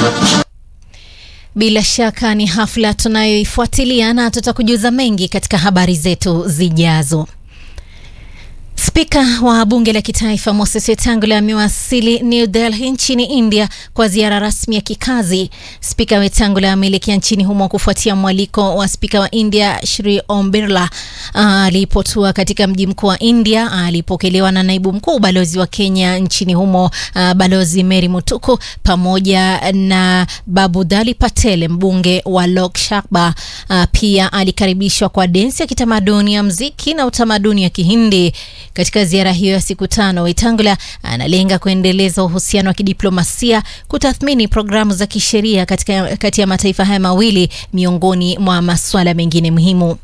Bila shaka ni hafla tunayoifuatilia na tutakujuza mengi katika habari zetu zijazo. Spika wa bunge la kitaifa Moses Wetangula amewasili New Delhi nchini India kwa ziara rasmi ya kikazi. Spika Wetangula ameelekea nchini humo kufuatia mwaliko wa spika wa India Shri Om Birla alipotua katika mji mkuu wa India. Alipokelewa na naibu mkuu balozi wa Kenya nchini humo uh, balozi Mary Mutuku pamoja na Babudali Patel mbunge wa Lok Sabha. Uh, pia alikaribishwa kwa densi ya kitamaduni ya mziki na utamaduni ya Kihindi. Katika ziara hiyo ya siku tano, Wetangula analenga kuendeleza uhusiano wa kidiplomasia, kutathmini programu za kisheria katika kati ya mataifa haya mawili miongoni mwa masuala mengine muhimu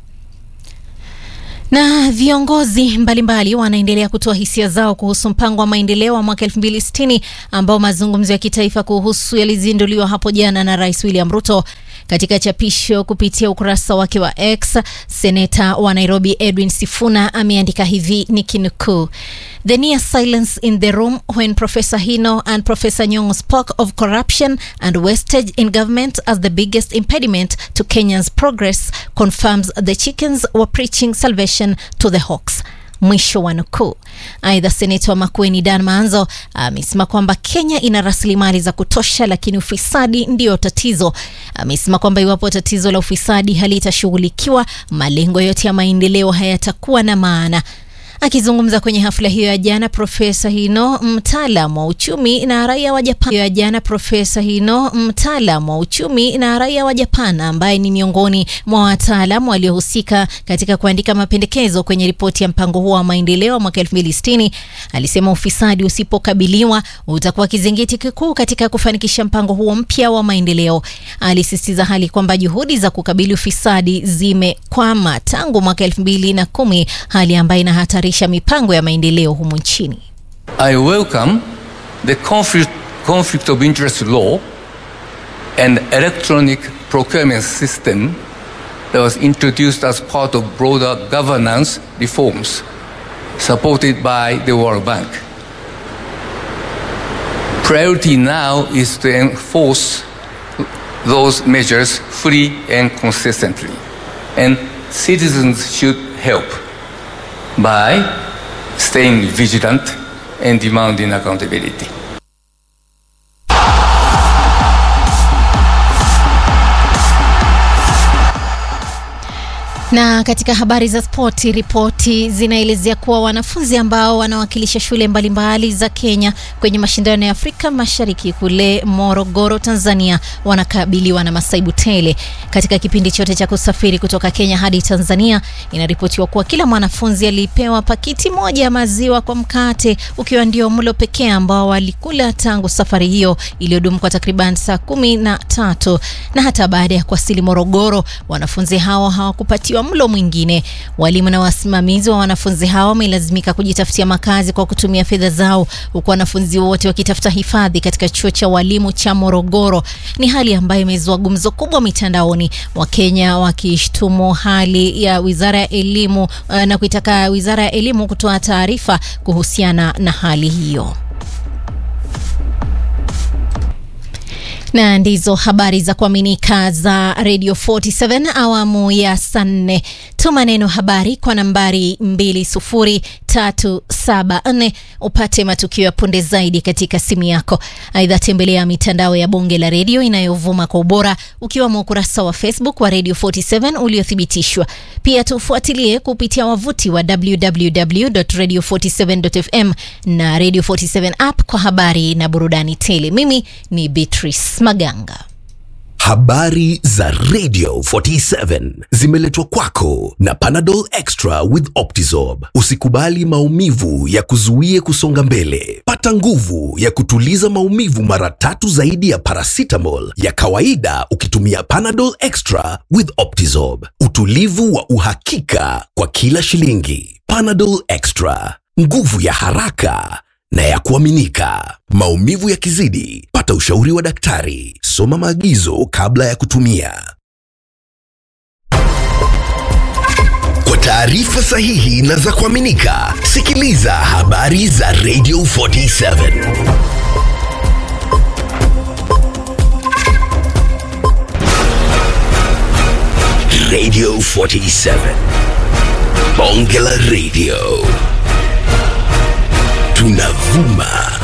na viongozi mbalimbali wanaendelea kutoa hisia zao kuhusu mpango wa maendeleo wa mwaka 2060 ambao mazungumzo ya kitaifa kuhusu yalizinduliwa hapo jana na Rais William Ruto. Katika chapisho kupitia ukurasa wake wa X, seneta wa Nairobi Edwin Sifuna ameandika hivi nikinukuu: The near silence in the room when Professor Hino and Professor Nyong'o spoke of corruption and wastage in government as the biggest impediment to Kenya's progress confirms the chickens were preaching salvation to the hawks. Mwisho wa nukuu. Aidha, seneta wa Makueni Dan Maanzo amesema kwamba Kenya ina rasilimali za kutosha, lakini ufisadi ndiyo tatizo. Amesema kwamba iwapo tatizo la ufisadi halitashughulikiwa, malengo yote ya maendeleo hayatakuwa na maana. Akizungumza kwenye hafla hiyo ya jana, Profesa Hino, mtaalam wa uchumi na raia wa Japan ya jana, Profesa Hino, mtaalam wa uchumi na raia wa Japan, ambaye ni miongoni mwa wataalam waliohusika katika kuandika mapendekezo kwenye ripoti ya mpango huo wa maendeleo mwaka 2060, alisema ufisadi usipokabiliwa utakuwa kizingiti kikuu katika kufanikisha mpango huo mpya wa maendeleo. Alisisitiza hali kwamba juhudi za kukabili ufisadi zimekwama tangu mwaka 2010, hali ambayo inahatarisha mipango ya maendeleo humu nchini. I welcome the conflict, conflict of interest law and electronic procurement system that was introduced as part of broader governance reforms supported by the World Bank. Priority now is to enforce those measures fully and consistently, and citizens should help by staying vigilant and demanding accountability. Na katika habari za spoti, ripoti zinaelezea kuwa wanafunzi ambao wanawakilisha shule mbalimbali za Kenya kwenye mashindano ya Afrika Mashariki kule Morogoro, Tanzania, wanakabiliwa na masaibu tele katika kipindi chote cha kusafiri kutoka Kenya hadi Tanzania. Inaripotiwa kuwa kila mwanafunzi alipewa pakiti moja ya maziwa kwa mkate, ukiwa ndio mlo pekee ambao walikula tangu safari hiyo iliyodumu kwa takriban saa kumi na tatu. Na hata baada ya kuwasili Morogoro, wanafunzi hao hawakupatiwa mlo mwingine. Walimu na wasimamizi wa wanafunzi hao wamelazimika kujitafutia makazi kwa kutumia fedha zao, huku wanafunzi wote wakitafuta hifadhi katika chuo cha walimu cha Morogoro. Ni hali ambayo imezua gumzo kubwa mitandaoni, Wakenya wakishtumu hali ya wizara ya elimu uh, na kuitaka wizara ya elimu kutoa taarifa kuhusiana na hali hiyo. na ndizo habari za kuaminika za Radio 47 awamu ya saa nne. Tuma neno habari kwa nambari 20374 upate matukio ya punde zaidi katika simu yako. Aidha, tembelea mitandao ya Bunge la Redio inayovuma kwa ubora ukiwemo ukurasa wa Facebook wa Radio 47 uliothibitishwa. Pia tufuatilie kupitia wavuti wa www.radio47.fm na Radio 47 app kwa habari na burudani tele. Mimi ni Beatrice Maganga. Habari za Radio 47 zimeletwa kwako na Panadol Extra with Optizorb. Usikubali maumivu ya kuzuie kusonga mbele. Pata nguvu ya kutuliza maumivu mara tatu zaidi ya paracetamol ya kawaida ukitumia Panadol Extra with Optizorb. Utulivu wa uhakika kwa kila shilingi. Panadol Extra, nguvu ya haraka na ya kuaminika. Maumivu yakizidi, pata ushauri wa daktari. Soma maagizo kabla ya kutumia. Kwa taarifa sahihi na za kuaminika, sikiliza habari za Radio 47. Radio 47. Bonge la Radio. Tunavuma